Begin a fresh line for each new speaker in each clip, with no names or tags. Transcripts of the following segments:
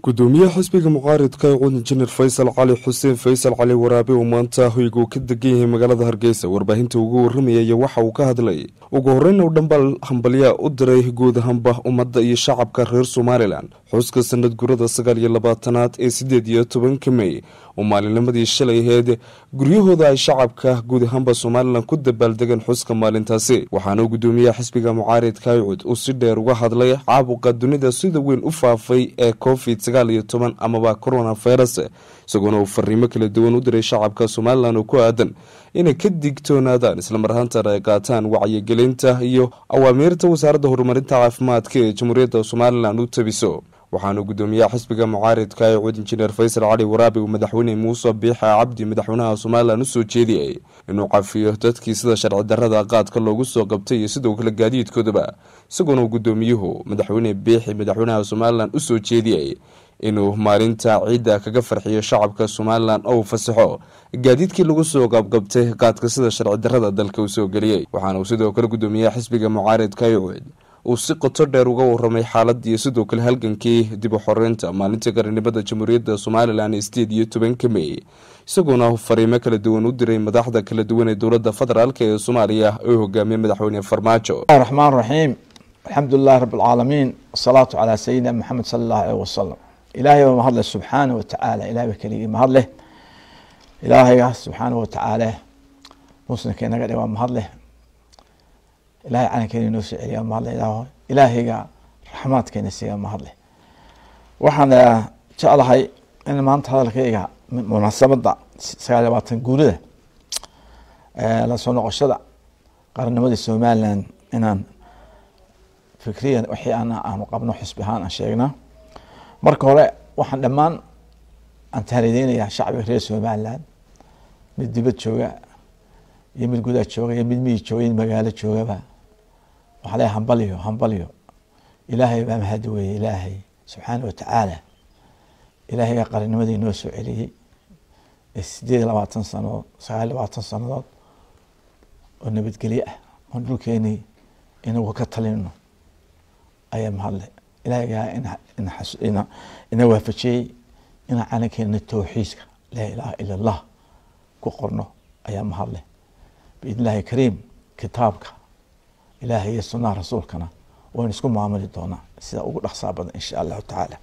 gudoomiyaha xisbiga mucaaridka ee cud injineer faysal cali xuseen faysal cali waraabe uu maanta hoyga uu ka degan yahay magaalada hargeysa warbaahinta ugu waramayaya waxa uu ka hadlay ugu horeyna uu dhambal hambalyaa u diray guud ahaanba ummadda iyo shacabka reer somalilan xuska sanad gurada sagaal iyo labaatanaad ee sideed iyo tobanka mey oo maalinimadii shalay aheyd guryahooda ay shacabka guud ahaanba somalilan ku dabaaldegeen xuska maalintaasi waxaana gudoomiyaha xisbiga mucaaridka cud uu si dheer uga hadlay caabuqa dunida sida weyn u faafay ee covid sagaal iyo toban amaba corona virus isagoona uu fariimo kala duwan u diray shacabka somalilan oo ku aadan inay ka digtoonaadaan islamar ahaantana ay qaataan wacyigelinta iyo awaamiirta wasaaradda horumarinta caafimaadka ee jamhuuriyadda somalilan u tabiso waxaana gudoomiyaha xisbiga mucaaridka ee cud injineer faysal cali waraabi uu madaxweyne muuse biixa cabdi madaxweynaha somalilan usoo jeediyey inuu cafiyo dadkii sida sharci darada qaadka loogu soo qabtay iyo sidoo kale gaadiidkoodaba isagoona uu gudoomiyuhu madaxweyne biixi madaxweynaha somalilan usoo jeediyey inuu maalinta ciidda kaga farxiyo shacabka somalilan oo uu fasaxo gaadiidkii lagu soo qabqabtay qaadka sida sharci darada dalka uu soo geliyey waxaana uu sidoo kale gudoomiyaha xisbiga mucaaridka ee cud uu si qoto dheer uga waramay xaaladii sidoo kale halgankii dib u xoreynta maalintii qarannimada jamhuuriyadda somalilan ee sideed iyo tobanka mey isagoona fariimo kala duwan u diray madaxda kala duwan ee dowladda federaalk ee soomaaliya oo hogaamiye madaxweyne farmaajo
raxmaan raxiim alxamdulilahi rabi alcaalamiin wasalaatu calaa sayidina maxamed sala allahu aleyh wasalam ilaahay baa mahadleh subxaana wa tacaala ilahay baa keligii mahadleh ilaahayga subxaana wa tacaala muslimka inaga dhe waa mahadleh ilahay calankeena inoo soo celiya mahadle ilaah ilaahayga raxmaadkeena siiga mahadle waxaan jeclahay in maanta hadalkayga munaasabadda sagaal labaatan guurida lasoo noqoshada qarannimadii somalilan inaan fikriyan wixii an aanu qabno xisbi ahaan aan sheegnaa marka hore waxaan dhammaan aan tahaliideynayaa shacbiga reer somalilan mid dibad jooga iyo mid gudaha jooga iyo mid miyi jooga iyo magaalo joogaba waxaa le hambalyo hambalyo ilaahay baa mahadi weye ilaahay subxaana watacaala ilaahayga qarannimadii noo soo celiyey ee sideed iyo labaatan sanadood sagaal iyo labaatan sanadood oo nabadgelye ah oon dhulkeenii inagu ka talino ayaa mahadle ilaahaygaa ina ina waafajiyey inaan calankeena towxiidka laa ilaaha ila allah ku qorno ayaa mahadle biidn illahi kariim kitaabka ilaahay iyo sunaha rasuulkana waynu isku maamuli doonaa sida ugu dhaqsaa badan insha allahu tacaala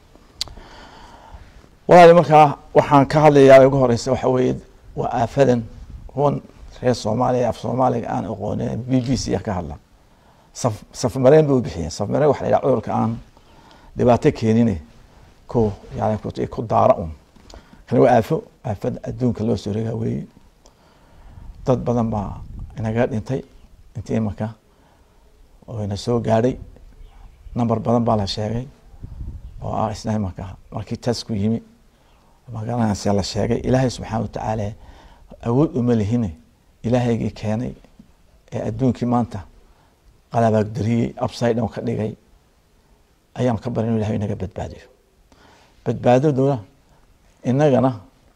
walaali markaa waxaan ka hadlayaa ugu horeysa waxa weeye waa aafadan kuwan reer soomaaliya af soomaaliga aan aqoonin b b c ka hadla saf safmareen bay u bixiyeen safmareen waxa la yidhaha cudurka aan dhibaato keenine ku yani ku daara un kani waa aafo aafada adduunka loo soo regaa weeye dad badan baa inaga dhintay intii imanka oo ina soo gaadhay number badan baa la sheegay oo ah isna imanka markii tasku yimi magaranaysa la sheegay ilaahay subxaana watacaala awood uma lihine ilaahaygii keenay ee adduunkii maanta qalabaagdariyey upside down ka dhigay ayaan ka barin inu ilahay inaga badbaadiyo badbaadaduna inagana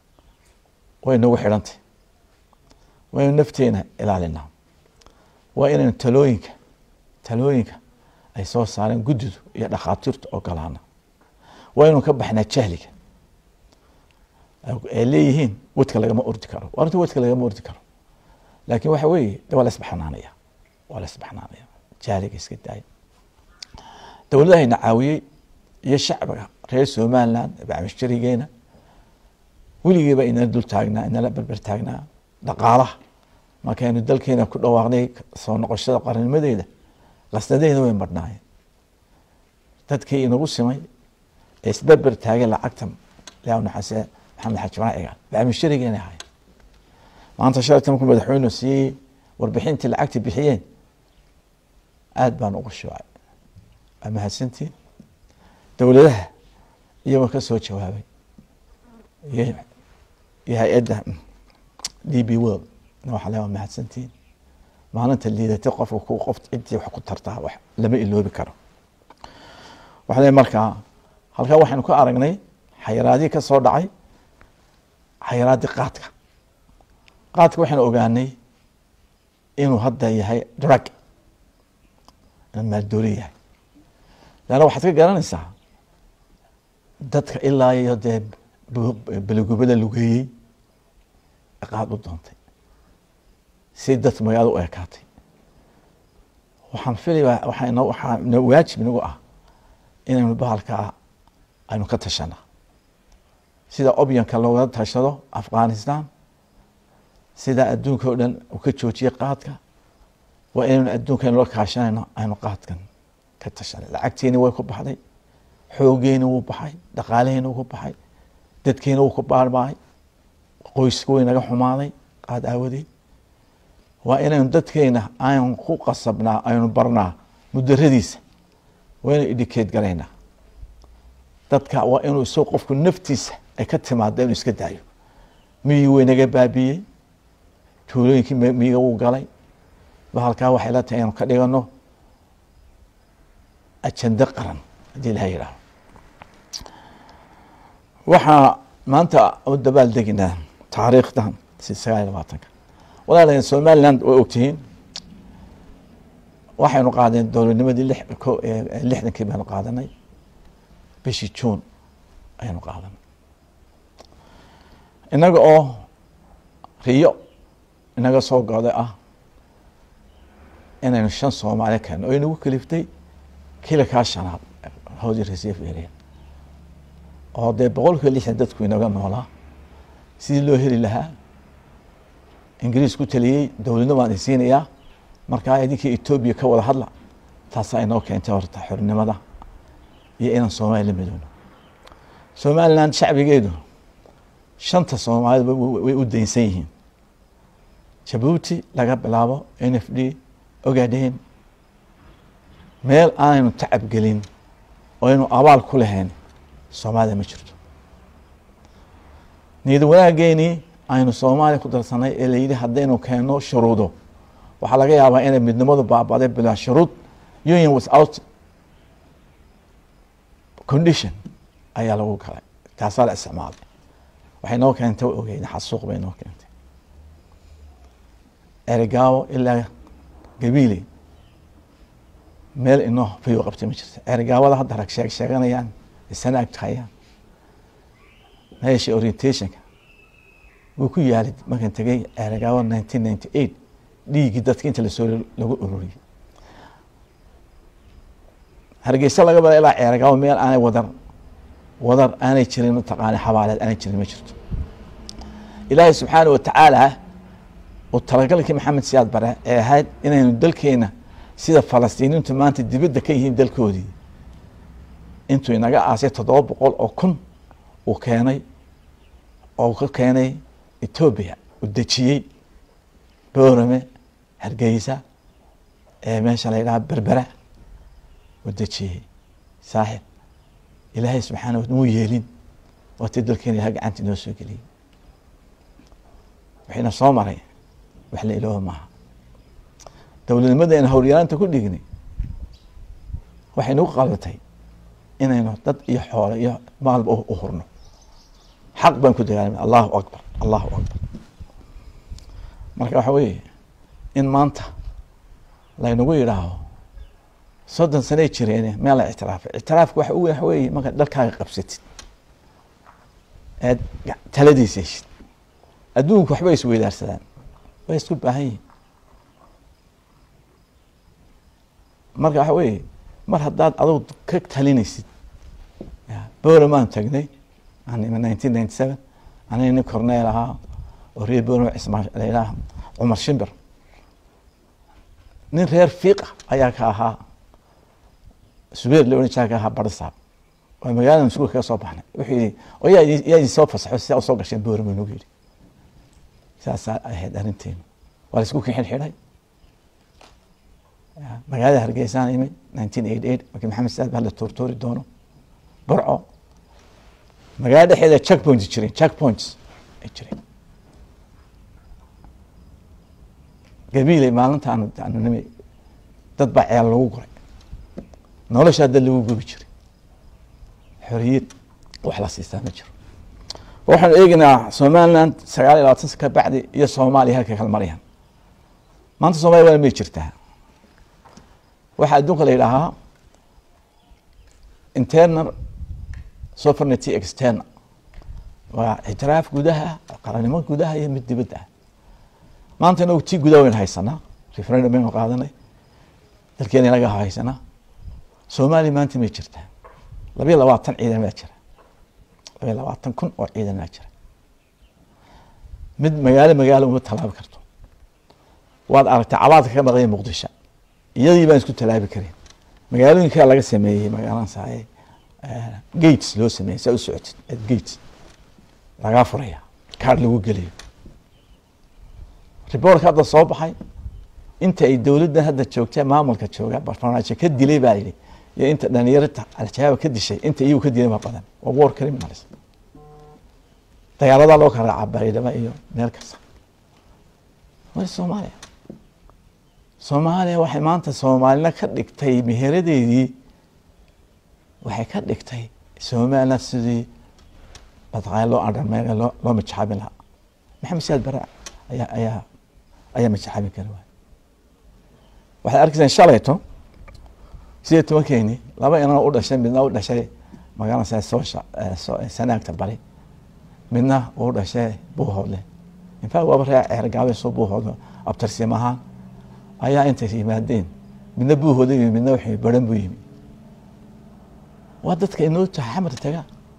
way nagu xidhantay waynu nafteena ilaalinaa waa inaynu talooyinka talooyinka ay soo saareen guddidu iyo dhakhaatiirta ogolaana waa inuu ka baxnaa jahliga ay leeyihiin wadka lagama ordi karo arrinta wadka lagama ordi karo laakin waxa weeye de waa la isbaxnaanaya waa la isbaxnaanaya jahliga iska daaya dowladahayna caawiyey iyo shacbiga reer somaliland bacmishjarigeena weligiiba inala dul taagnaa inala berber taagnaa dhaqaalaha markaynu dalkeena ku dhawaaqnay soo noqoshada qarannimadeeda qasnadeena way marhnaayeen dadkii inagu simay ee isberber taagay lacagta lnaxase maxamed xaji bana egaan bacmisharigeena ahay maanta shalata markuu madaxweynu siiyey warbixintii lacagta bixiyeen aada baan ugu shuucay waa mahadsantiin dowladaha iyagoo ka soo jawaabay iyo hay-adda d b world waxa le waa mahadsantiin maalinta liidatay qofka ku qof ciddii wax ku tartaa wax lama iloobi karo waxa le markaa halkaa waxaynu ka aragnay xayiraadii ka soo dhacay xayiraadii qaadka qaadka waxaynu ogaanay inuu hadda yahay drug inuu maaldooli yahay leanna waxaad ka garanaysaa dadka ilaa iyo dee beligubada lugeeyey qaad u doontay si dad magaalada u ekaatay waxaan filaya waxaa inoo waxaa inoo waajib inagu ah inaynu bahalkaa aynu ka tashana sida obyanka looga tashado afghanistan sida adduunka o dhan uu ka joojiyey qaadka waa inaynu adduunka inula kaashanayno aynu qaadkan ka tashanay lacagteeni way ku baxday xoogeeni wuu baxay dhaqaalaheeni wuu ku baxay dadkeeni wuu ku baarbaay qoyska way naga xumaaday qaad aawadeed waa inaynu dadkeena aynu ku qasabnaa aynu barnaa mudaradiisa waynu educate garaynaa dadka waa inuu isagoo qofku naftiisa ay ka timaado inuu iska daayo miyii way naga baabiyey tuulooyinkii miyiga wuu galay bahalkaa waxay la tahay inaynu ka dhigano ajando qaran haddii ilaha yidhaaho waxaa maanta u dabaal deginaa taariikhdan si sagaal iyo labaatanka walaalayaal somaliland way ogtihiin waxaynu qaadeen dowladnimadii lixdankii baynu qaadanay bishii juun ayaynu qaadanay innaga oo riyo inaga soo goday ah inaynu shan soomaali keeno oo inagu kaliftay kilakaa shanaad howdi reserve area oo dee boqol kiiba lixdan dadku inaga noolaa sidii loo heli lahaa ingiriis ku taliyey dowladna waan insiinayaa markaa idinkii etoobiya ka wada hadla taasaa inoo keentay horta xornimada iyo inaan soomaaliya la midoono somaliland shacbigeedu shanta soomaalida way u daynsan yihiin jabuuti laga bilaabo n f d ogaadeen meel aanaynu tacab gelin oo aynu abaal ku lahayn soomaalida ma jirto niyad wanaageenii aynu soomaaliya ku darsanay ee layidhi haddaynu keenno shuruudo waxaa laga yaabaa inay midnimadu baabaday bilaa shuruud union without condition ayaa lagu galay taasaa la isticmaalay waxay noo keentay wa ogeyn xasuuq bay noo keentay erigaawo ilaa gabiile meel inoo fayo qabtay ma jirto erigaawada hadda rag sheeg sheeganayaan isana agtahayaan meesha orientationka wuu ku yaalid markan tegay erigaawo nineteen ninety eight dhiiggii dadka inta lasoo lagu ururiyey hargeysa laga bada ilaa ceergaawo meel aanay wadar wadar aanay jirin mataqaana xabaaleed aanay jirin ma jirto ilaahay subxaana watacaala uu talagalkii maxamed siyaad bare ee ahayd inaynu dalkeena sida falastiiniintu maanta dibadda ka yihiin dalkoodii intuu inaga aasay toddoba boqol oo kun uu keenay oo ka keenay etoobiya uu dejiyey boorame hargeysa ee meesha la yidhaha berbera uu dejiyey saaxib ilaahay subxaana wa muu yeelin waati dalkeena ilaha gacanta inoo soo geliyey waxayna soo maray wax la ilooba maaha dowladnimadeena howlyaraanta ku dhignay waxay nagu qalbatay inaynu dad iyo xoole iyo maalba u hurno xaq baan ku dagaalamay allahu akbar allahu akbar marka waxa weeye in maanta laynagu yidhaaho soddon sanay jireene meel la ictiraafay ictiraafka waxa ugu waxa weeye markaad dalkaaga qabsatid eed taladiisa heshid adduunku waxba isweydaarsadaan way isku baahan yihin marka waxa weeye mar haddaad adug ka talinaysid bowramaan tagnay nineteen ninety seven aniga nin corneel ahaa oo reer bowram cismaa layidhaha cumar shimbir nin reer fiiqa ayaa ka ahaa subeer la ohan jira ka ahaa barisaab waa magaalada masuulka kaga soo baxnay wuxuu yihi oo yaa yaa idin soo fasaxo sidaa usoo gasheen bowram nagu yidhi saasaa ahayd arrinteenu waa la isku kixin xidhay magaalada hargeysaan imid nineteen eighty eight markii maxamed saad ba la tuurtuuri doono burco magaalada dhexeeda check points jireen check points ay jireen gabiiley maalinta aanu aanu nimi dad baa ceel lagu guray noloshaa dad lagu gubi jiray xoriyad wax la siistaa ma jiro waxaanu eegeynaa somaliland sagaal iyo labaatan ka bacdi iyo soomaaliya halka kala marayaan maanta soomaliya waa may jirtaa waxaa adduunka la yidhaahaa internal sovereignty external waa ictiraaf gudaha qarannimo gudaha iyo mid dibadda ah maanta inagu tii gudaha waynu haysanaa referendum baynu qaadanay dalkeena inaga haysanaa soomaaliya maanta may jirtaa labayo labaatan ciidan baa jira labayo labaatan kun oo ciidan baa jira mid magaalo magaalo uma tallaabi karto waad aragtay cabaadka ka maqanya muqdisho iyadii baan isku tallaabi karin magaalooyinkaa laga sameeyey magaaladan saaye gates loo sameeyey saa u socotid at gates lagaa furaya kaar lagu geliyo riboortka hadda soo baxay inta ay dowladdan hadda joogta maamulka jooga barnaamijka ka dilay baa yidhi iyo inta dhalinyarta al-shabaab ka dishay inta iyagu ka dilay ma badan waa war criminals dagaaladaa loo kala raacaa baydhabo iyo meel kasta waa soomaaliya soomaaliya waxay maanta soomaalina ka dhigtay meheradeedii waxay ka dhigtay somaliland sidii badqaaya loo andharmeyna loo loo majaxaabin lahaa maxamed siyaad bare ayaa ayaa ayaa majaxaabin kara waay waxaad arkaysaan shalayto sideed tobankeeni laba inan u dhashay midna u dhashay magaalada soosha sanaagta bari midna uu dhashay buuhoodle infact waaba ree ceergaabe soo buuhoodle abtarsim ahaan ayaa intay yimaadeen midna buuhooda yimi midna wuxuu baran buu yimi waa dadka inoo tahay xamar taga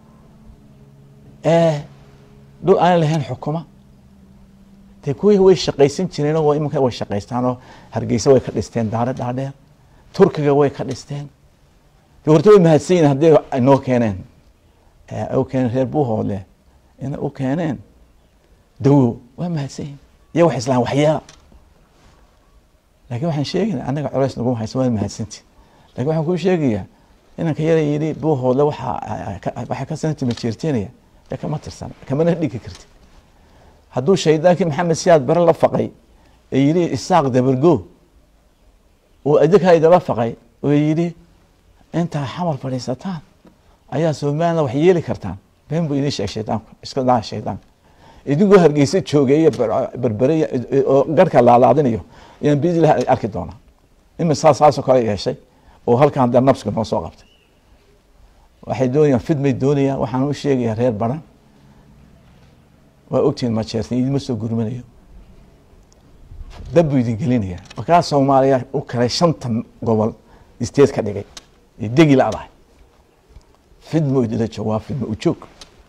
ee dhul aan lahayn xukuma dee kuwii way shaqaysan jireen oo iminka way shaqaystaan oo hargeysa way ka dhisteen daare dhaadheer turkiga way ka dhisteen de horta way mahadsan yihin haddii inoo keeneen u keeneen reer buuhoodle ina u keeneen dawo waa mahadsan yihin iyo wax islaan waxyeela laakiin waxaan sheegayna annaga culays naguma haysan waa mahadsanti lakin waxaan kuu sheegayaa inanka yara yidhi buuhoodle waxaa waxay ka sanati majeerteenaya de kama tirsan kamana dhigi karti hadduu shaydaankii maxamed siyaad bare la faqay ee yidhi isaaq dabargo uu adinkaa idala faqay oo yidhi intaa xamar fadhiisataan ayaa somaliland wax yeeli kartaan been buu idin sheeg shaydaanku iska daa shaydaanka idinkoo hargeysa joogeeya berbere oo garhka laalaadinayo ayaan biidlah arki doonaa imisaa saasoo kale yeeshay oo halkan dee nabsiga noo soo qabtay waxay doonayaan fidmay doonayaan waxaan u sheegayaa reer baran waa ogtihiin majeertan idinma soo gurmanayo dab buu idin gelinaya markaa soomaaliya u kalay shanta gobol isteed ka dhigay ee degi la-dahay fidmo idila joog waa fidmo ujoog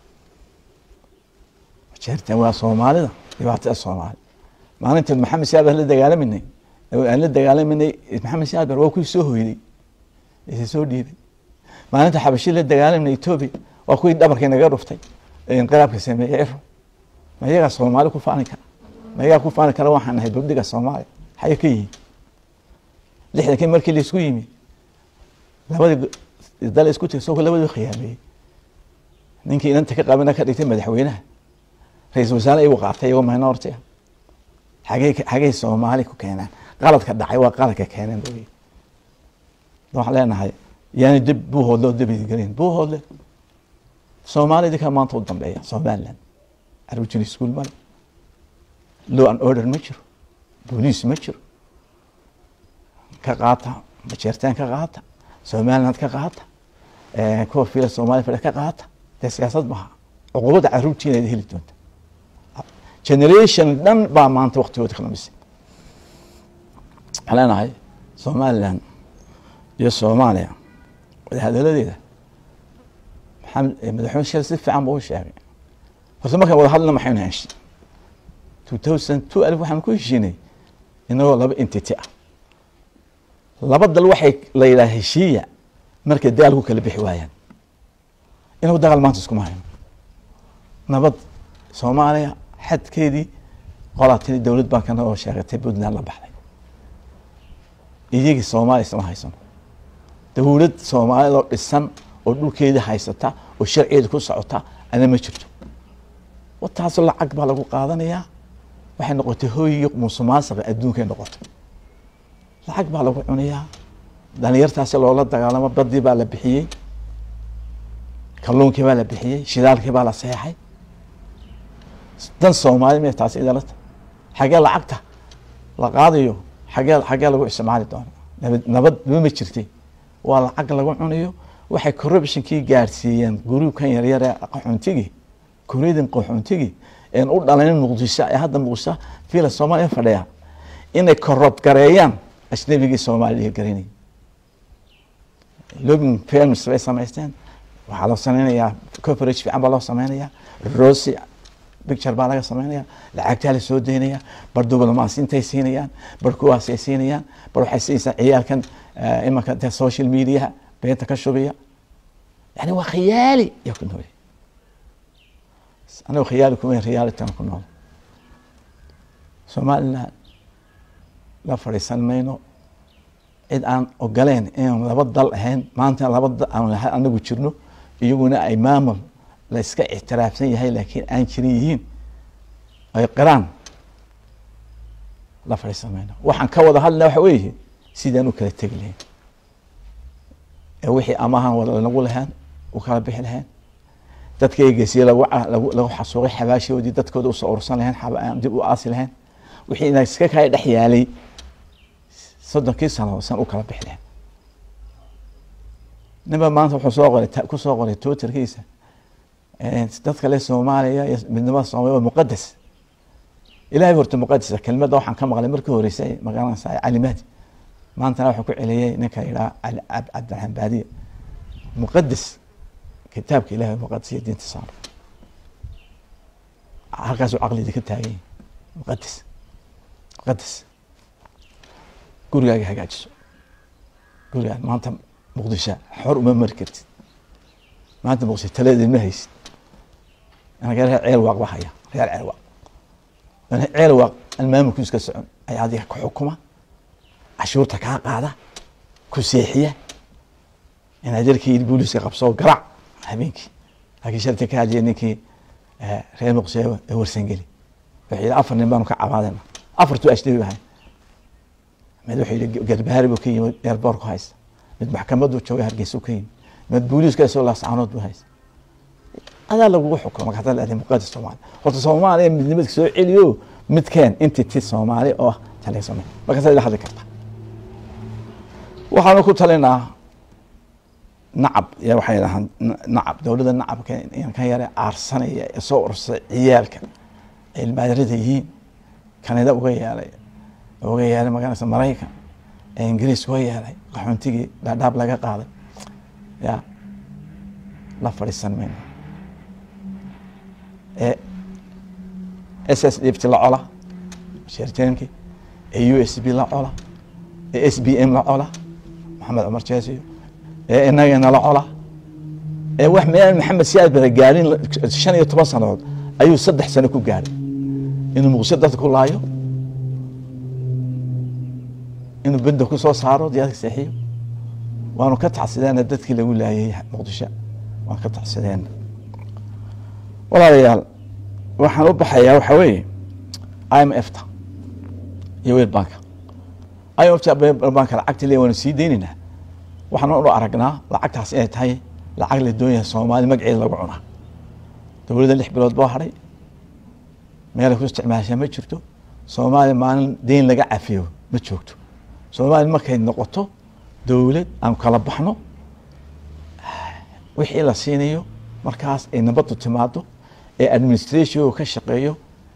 majeertan waa soomaalida dhibaatada soomaali maalinteed maxamed siyaad aan la dagaalaminay aan la dagaalaminay maxamed siyaad bar waa kuwii soo hoyday isa soo dhiibay maalinta xabashi la dagaalaminay etoobiya waa kuwii dhabarkii naga dhuftay ee inqilaabka sameeyey ero ma iyagaa soomaali ku faani kara ma iyagaa ku faani kara waxaan nahay babdiga soomaaliya xaye ka yihin lixdankii markii laisku yimi labadii dal isku teg soo labadii khiyaameeyey ninkii inanta ka qabana ka dhigtay madaxweynaha ra-iisul wasaare igu qaatay iyagoo minority ah xagey xagey soomaali ku keenaan qaladka dhacay waa qaladka keeneen booy waxaan leenahay yaani dib buuhoodle oo dib idingelin buuhoodle soomaali idinkaa maanta u dambeeya somaliland arujin school male law and order ma jiro booliis ma jiro ka qaata majeertaan ka qaata somaliland ka qaata kuwa fila soomaliya fadhi ka qaata dee siyaasad maha cuqubada caruurtiina heli doonta generation dhan baa maanta waktigooda ka dhamisay waxaan leenahay somaliland iyo soomaaliya wadahadaladeeda maxamed madaxweyne sheel si fiican buu u sheegay horta markaan wada hadlina maxaynu heshay two thousand two alif waxaan ku heshiinay inagoo laba entity ah laba dal waxay la yidhaha heshiiya markay dagaal ku kala bixi waayaan inagu dagaal maanta iskuma hayno nabad soomaaliya xadkeedii qolaatini dowlad bankana oo sheegatay puntland la baxday iyagii soomaaliya isma haysano dowlad soomaaliyadoo dhisan oo dhulkeedii haysata oo sharcigeeda ku socota ana ma jirto wataasoo lacag baa lagu qaadanayaa waxay noqotay hooyiyo musuqmaasuqa adduunkay noqotay lacag baa lagu cunayaa dhalinyartaasi loola dagaalamo badii baa la bixiyey kalluunkii baa la bixiyey shidaalkii baa la seexay dan soomaali me taasi idalata xagee lacagta la qaadayo xagee xagee lagu isticmaali doono nabad nabad ma jirtay waa lacag lagu cunayo waxay corruptionkii gaadhsiiyeen guruubkan yaryare qaxoontigii kureydin qaxoontigii een u dhalanin muqdisho ee hadda muqdisho fiila soomaaliya fadhiya inay corrupt gareeyaan ajnabigii soomaaliya garanayay lobbying firms bay samaysteen waxaa loo sameynayaa coverage fiican baa loo sameynayaa rosy picture baa laga sameynaya lacagtaa la soo daynaya bar diblomaasintay siinayaan bar kuwaasay siinayaan bar waxay siinaysaa ciyaalkan imanka de social mediaha beenta ka shubaya yani waa khiyaali yaa ku nool anigo khiyaali kuma realityna ku nool somaliland la fadhiisan mayno cid aan ogoleen inaan laba dal ahayn maanta laba dal aan lahay anagu jirno iyaguna ay maamul la iska ictiraafsan yahay laakiin aan jirin yihiin ay qiraan la fadhiisan mayno waxaan ka wada hadlina waxa weeye sidaan u kala tegi lahayn ee wixii amahan wada nagu lahayn u kala bixi lahayn dadka eegeysiye lagu lagu lagu xasuuqay xabaashoodii dadkooda usoo urursan lahayn aan dib u aasi lahayn wixii ina iska kaya dhex yaalay soddonkii sano san u kala bixi lahayn ninba maanta wuxuu soo qoray kusoo qoray twitterkiisa dadka le soomaaliya iyo midnimada soomaliya waa muqadas ilahay horta muqadasa kelmadda waxaan ka maqlay markii horeysay magaranaysa calimaadi maantana wuxuu ku celiyey ninka yidhaha cabdiraxmaan baadiye muqadas kitaabka ilahay muqadas iyo diinta saar halkaasuu caqlidi ka taagan yahay muqadas muqadas gurigaaga hagaajiso gurigaan maanta muqdisho xor uma mari kartid maanta muqdisho taladeed ma haysid anaga reer ceel waaq ba haya reer ceel waaq ceel waaq aan maamulku iska socon ayaa adiga ku xukuma cashuurta kaa qaada ku seexiya inaad jarkii booliska qabsoo garac habeenkii laakiin sharti ka hadliya ninkii reer muqdisho ee warsangeli wuxuu yidhi afar nin baanu ka cabaadayna afartuu ajnabi ahay mid wuxuu yidhi garbaari buu ka yimid eerboorku haysta mid maxkamaddu jooga hargeysa ka yimid mid booliiska isoo laascaanood buu haysta adaa lagugu xukumo marka hadda leedahay muqadas soomaaliya horta soomaaliya midnimadka soo celiyo midkeen entity soomaali oo ah taliya soomaaliya markaasaa ila hadli karta waxaanu ku talinaa nacab ya waxay dhahaan nacab dowladda nacabka kan yare aarsanaya ee soo urursay ciyaalka ay ilmaadarada yihiin kanada uga yeelay uga yeelay magaranaysa maraykan ee ingiriis uga yeelay qaxoontigii dhaadhaab laga qaaday ya la fadhiisan mayno ee s s d ft la cola sheerteenkii ee u s b la cola ee s b m la cola maxamed cumar jeesiyo ee inagana la cola ee wax meel maxamed siyaad bara gaarin shan iyo toban sanadood ayuu saddex sano ku gaaray inuu muqdisho dadka ku laayo inuu benda ku soo saaro diyaadka seexiyo waanu ka tacsideena dadkii lagu laayay muqdisho waan ka tacsideena walaalayaal waxaan u baxayaa waxa weeye i m f ta iyo wel banka i m f ta banka lacagta le waanu sii deynaynaa waxaan u aragnaa lacagtaas inay tahay lacag la doonyahay soomaali magaceeda lagu cunaa dowladda lix bilood boo hadhay meelay ku isticmaashaa ma jirto soomaaliya maalin deyn laga cafiyo ma joogto soomaaliya markay noqoto dowlad aan kala baxno wixii la siinayo markaas ay nabaddu timaado ee administration ka shaqeeyo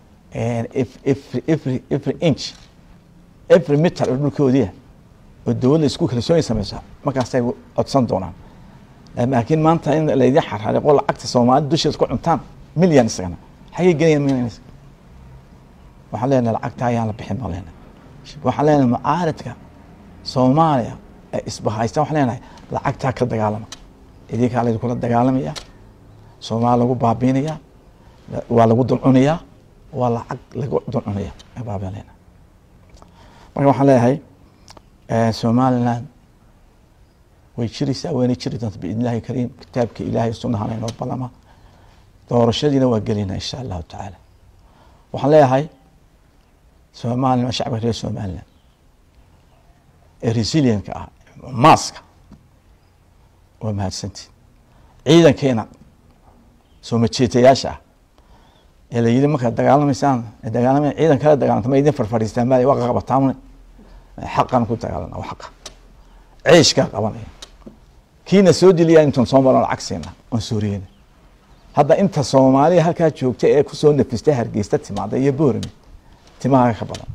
every every inch every meter oo dhulkoodiia oo dowladda isku kalsooni sameysa markaasay codsan doonaan laakiin maanta in laydin xarxariqo lacagta soomaalida dusheed ku cuntaan milyan isagana xagay gelayaan milyan waxaan leenahay lacagta ayaan la bixin baan leenahay waxaan leenahay mucaaridka soomaaliya ee isbahaystaan waxaan leenahay lacagtaa ka dagaalama idinkaa laydinkula dagaalamaya soomaaliya lagu baabiinaya waa lagu dulcunayaa waa lacag lagu dulcunaya baabiin leenahay marka waxaan leeyahay somaliland way jiraysaa wayna jiri doonta biidn illahi kariim kitaabka ilahay sunahana inoo balama doorashadiina waa gelinaa insha allahu tacaala waxaan leeyahay somalilan shacabka reer somaliland ee resilienka ah maaska waa mahadsantiin ciidankeena soo majeetayaasha ah ee la yidhi markaad dagaalamaysaan dagaalama ciidan kala dagaalanta ma idin farfadhiistaan maali waa qaqabataamne xaqan ku dagaalana waa xaqa ciishkaa qabanaya kiina soo diliyaa intaan soo maran lacag siina oon sooriyeyna hadda inta soomaaliya halkaa joogta ee kusoo nafista hargeysta timaada iyo boorame timahaaga ka badan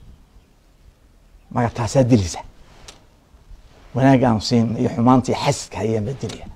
maga taasaa dilisa wanaagaan siin iyo xumaantii xasidka hayaan baa dilaya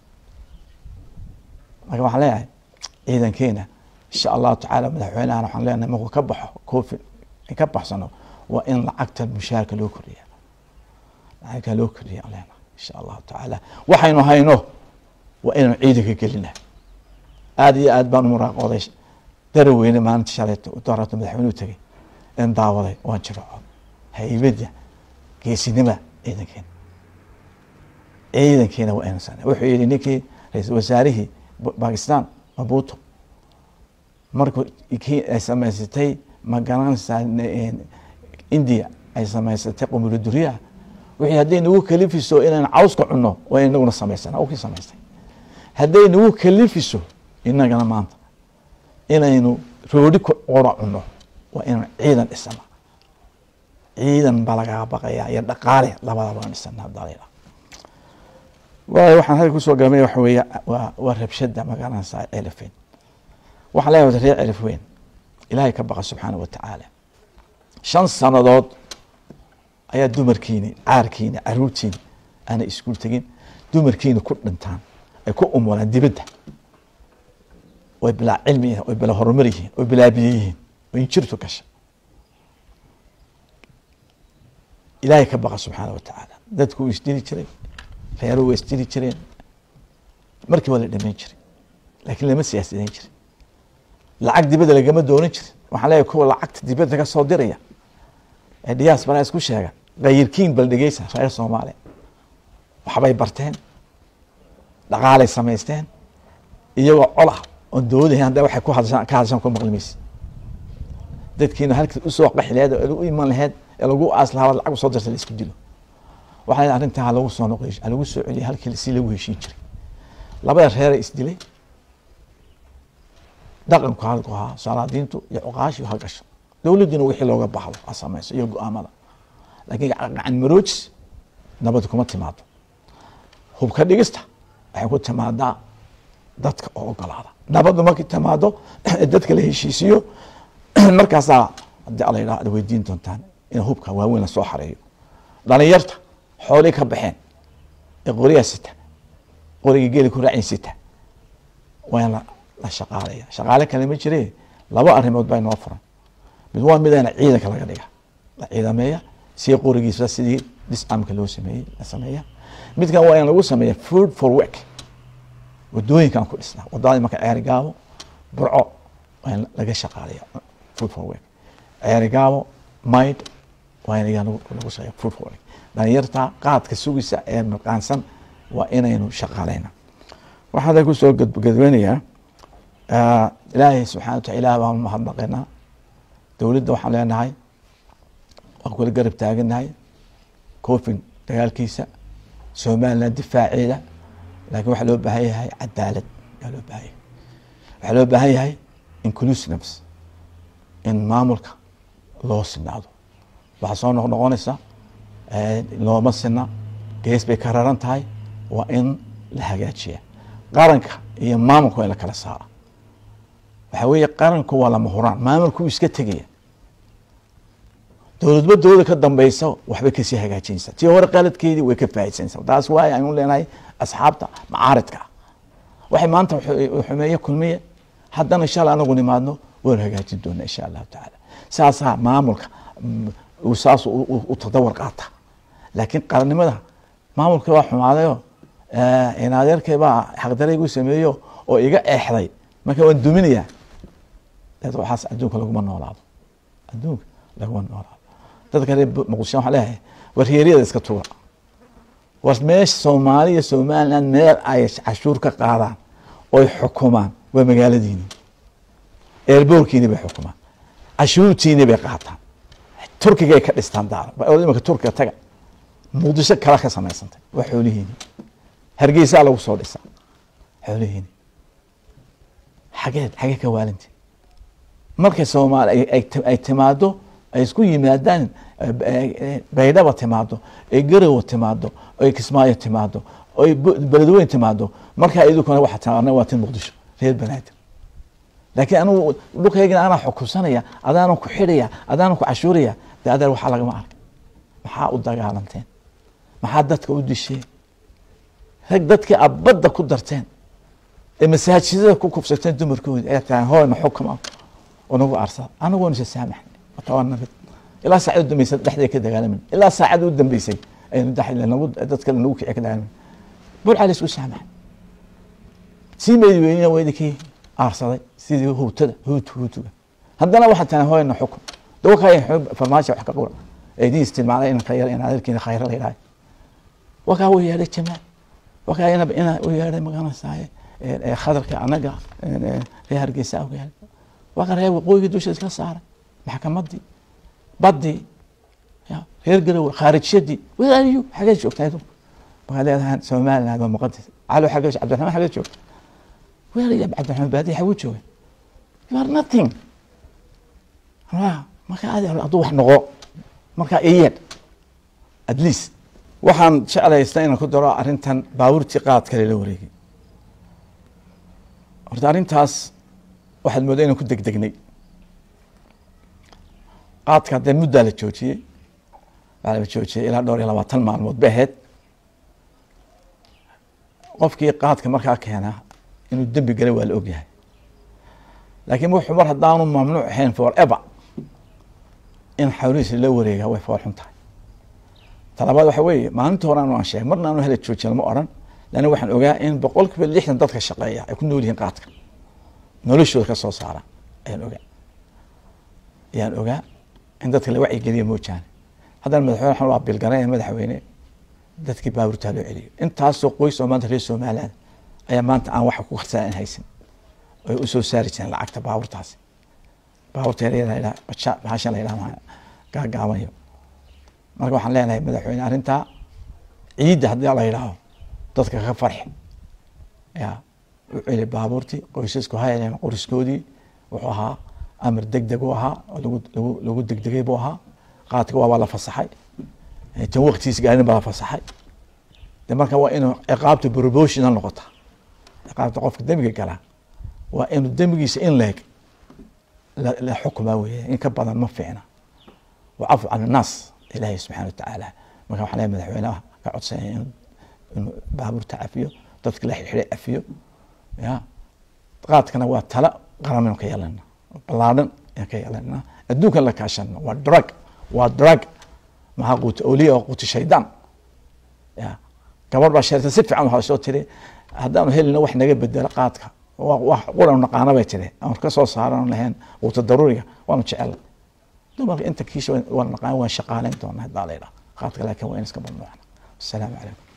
marka waxaan leeyahay ciidankeena insha allahu tacaala madaxweynahan waxaan leenahay markuu ka baxo covid ka baxsano waa in lacagta mushaarka loo kordhiya lacagta loo kordhiya aan leenahay insha allahu tacaala waxaynu hayno waa inaynu ciidanka gelina aada iyo aad baan u muraaqooday daraweyne maalinta shalayto doorato madaxweynuhu tegay in daawaday waan jiraco haybadda geesinima ciidankeena ciidankeena waa inaan sana wuxuu yihi ninkii ra-iisul wasaarihii bakistan mabuto markuu kii ay samaysatay ma garanaysaa india ay samaysatay qumula duriyaha wixii hadday nagu kalifiso inaan cawska cunno waa inaguna samaysana kii samaystay hadday nagu kalifiso inagana maanta inaynu roodi qora cunno waa inaan ciidan dhisana ciidan baa lagaga baqaya iyo dhaqaale labadaba aan dhisana hadalila waayo waxaan halka kusoo gaabay waxa weeye waa waa rabshada magaranaysaa celifeyn waxaan leeyahay reer celif weyn ilaahay ka baqa subxaana wa tacaala shan sanadood ayaa dumarkiini caarkiini caruurtiini aanay iskuul tegin dumarkiini ku dhintaan ay ku umulaan dibadda way bilaa cilmi yihiin way bilaa horumar yihiin way bilaa biyo yihiin way injirtu gasha ilaahay ka baqa subxaana wa tacaala dadku wuu isdili jiray reeruhu waa isdili jireen markii waa la dhamayn jiray laakiin lama siyaasidayn jirin lacag dibadda lagama doonan jirin waxaan leeyahay kuwa lacagta dibadda ka soo diraya ee diaspora isku sheega kayirkiin bal dhegeysa reer soomaaliya waxbay barteen dhaqaalay samaysteen iyagoo col ah oon dawadahayn hadda waxay ku hadashaan ka hadashaan ku maqli maysid dadkiina halkii usoo qaxi laheed oo u iman laheed ee lagu aas lahaa lacag usoo dirta la isku dilo waxaa leedahay arrintaa ha lagu soo noqoy ha lagu soo celiya halkii si lagu heshiin jiray labada reera isdilay dhaqanku halku ahaa salaadiintu iyo cuqaashi ha gasho dowladduna wixii looga baxdo ha samayso iyo go-aamada laakiin gacan maroojis nabad kuma timaado hubka dhigista waxay ku timaadaa dadka oo ogolaada nabaddu markay timaado dadka la heshiisiyo markaasaa haddii alla yidhaha ad weydiin doontaan in hubka waaweyn lasoo xareeyo dhalinyarta xoolii ka baxeen ee qoriyaa sita qorigii geeli ku raacin sita waa in la shaqaalaya shaqaale kale ma jire laba arrimood baa inoo furan mid waa midana ciidanka laga dhiga la ciidameeya si qorigiisa sidii discamka loo sameeyey la sameeya midkan waa in lagu sameeya food for work wadooyinkan ku dhisnaa wadadii marka ceeri gaabo burco waa in laga shaqaalaya food for work ceeri gaabo mayd waa in iyaa lagu sameeya food for work dhalinyarta qaadka sugisa ee maqaansan waa inaynu shaqaaleyna waxaan kusoo gadweynayaa ilaahay subxana wa taala ilah baan mahadnaqaynaa dowladda waxaan leenahay waan kula garab taaganahay covid dagaalkiisa somaliland difaaceeda laakiin waxaa loo baahan yahay cadaalad ayaa loo baahan yahay waxaa loo baahan yahay inclusiveness in maamulka loo sinaado waxaa soo noq noqonaysa looma sina gees bay ka raran tahay waa in la hagaajiya qaranka iyo maamulka waa in la kala saara waxaa weeye qaranku waa lama huraan maamulku iska tegaya dowladba dowlada ka dambeysa waxbay kasii hagaajinaysaa tii hore qaladkeedii way ka faaisanaysaa taas waay aynu leenahay asxaabta macaaridka waxay maanta xumeeye kulmiye haddana inshaalla anagu nimaadno waynu hagaajin doonaa insha allahu tacaala saasaa maamulka saas u tadawar qaata laakiin qarannimada maamulkii waa xumaadayo inadeerkay baa xaqdaraygu sameeyo oo iga eexday marka waan duminayaa waxaas adduunka laguma noolaado adduunka laguma noolaado dadka reer muqdisho waxaa leeyahay war reeryada iska tuura war meesha soomaaliya somaliland meel ay cashuur ka qaadaan oy xukumaan waa magaaladiini eerboorkiini bay xukumaan cashuurtiini bay qaataan turkigay ka dhistaan daaro imaka turkiga taga muqdisho kala ka samaysantay waa xoolihiini hargeysaa lagu soo dhisaa xoolihiini xageed xagee ka waalinti markay soomaali ay timaado ay isku yimaadaan baydhaba timaado ay garowa timaado ay kismaayo timaado oy beledweyn timaado markaa idinkuna waxaa taa anaga waa tin muqdisho reer banaadir laakiin anugu dhulkaygana anaa xukunsanaya adaanan ku xidhaya adaanan ku cashuuraya dee adeer waxaa lagama arka maxaa u dagaalanteen maxaa dadka u disheen rag dadkii aad badda ku darteen ee masaajidada ku kufsateen dumarkoodi ayaa tahay hooyna xukuma oo nagu arsada anagoona isa saamaxnay wata waa nabad ilaa saacad u dambeysay dhexdeeda ka dagaalamin ilaa saacad u dambeysay aynu nagu dad kale nagu kici ka dagaalamin burca la isku saamaxay sii meedi weynina waa idinkii aarsaday sidii howtada howtu howtuga haddana waxaa tahay hooyna xukun dawakaya farmaajo wax ka qura eedin istilmaalay in khayr in adeerkiina khayra la yidhahay wakaa u yeedhay jamaal wakaa ina ina u yeedhay magaranaysaye khadarka anaga reer hargeysa u yeedhay wakaa reer waqooyiga dusha iska saaray maxkamadii badii reer garowe khaarijyadii wadaaliyo xagee joogtaa idinku markaa leedahay somaliland waa muqadas calo xagee cabdiraxmaan xagee joogta weeraya cabdiraxmaan baadiya xaguu jooga you are nothing markaa adi hadduu wax noqo markaa iyeed at least waxaan jeclaysta inaan ku daro arrintan baabuurtii qaad kale la wareegay horta arrintaas waxaad moodaa inaan ku degdegnay qaadka haddee muddaa la joojiyey waxaa la joojiyey ilaa dhowr iyo labaatan maalmood bay ahayd qofkii qaadka markaa keenaa inuu dembi galay waa la ogyahay laakiin wuxuu mar haddaanu mamnuuc ahayn for ever in xawlihiisa la wareegaa way fool xun tahay talabaad waxa weeye maalinta hore anu aan sheegay marna anu hala joojin lama odhan lanna waxaan ogaa in boqol kiiba lixdan dadka shaqeeya ay ku nool yihiin qaadka noloshooda ka soo saara ayaan ogaa ayaan ogaa in dadka la wacyigeliya moojaane haddana madaxweyne waxaan waa bilgaray madaxweyne dadkii baabuurtaa loo celiyo intaasoo qoys oo maanta reer somaliland ayaa maanta aan waxa ku qarsan aan haysan oy usoo saari jireen lacagta baabuurtaasi baabuurta yaryada bahashan la yidhaha gaagaabanayo marka waxaan leenahay madaxweyne arrintaa ciidda haddii la yidhaaho dadka ka farxi ya u celi baabuurtii qoysasku hayaleen qoriskoodii wuxuu ahaa amar deg deg u ahaa oo lagu lagu lagu degdegay buu ahaa qaadka waabaa la fasaxay tan waktigiis gaarin baa la fasaxay de marka waa inuu ciqaabta proportional noqota ciqaabta qofka dembiga galaa waa inuu dembigiisa in leeg la xukmaa weeye in ka badan ma fiicna wacafu can annaas ilaahay subxana watacaala marka waxaan leeyahay madaxweynaha ka codsanaya in inuu baabuurta cafiyo dadka la xidxiday cafiyo ya qaadkana waa tala qaramanu ka yeelana ballaadhan ayaan ka yeelana adduunkan la kaashano waa drug waa drug maxaa quuta oliya oo quuta shaydaan ya gabar baa sheerta si fiican waxaa soo tiri haddaanu helina wax naga bedelo qaadka wax quranu naqaana bay tiri aan ka soo saaran lahayn quuta daruuriga waanu jecel dumarka inta kiisha waan naqaan waan shaqaaleyn doonaa haddaa la yidhaha qaadka laakiin waa in iska mamnuucna asalaamu calaykum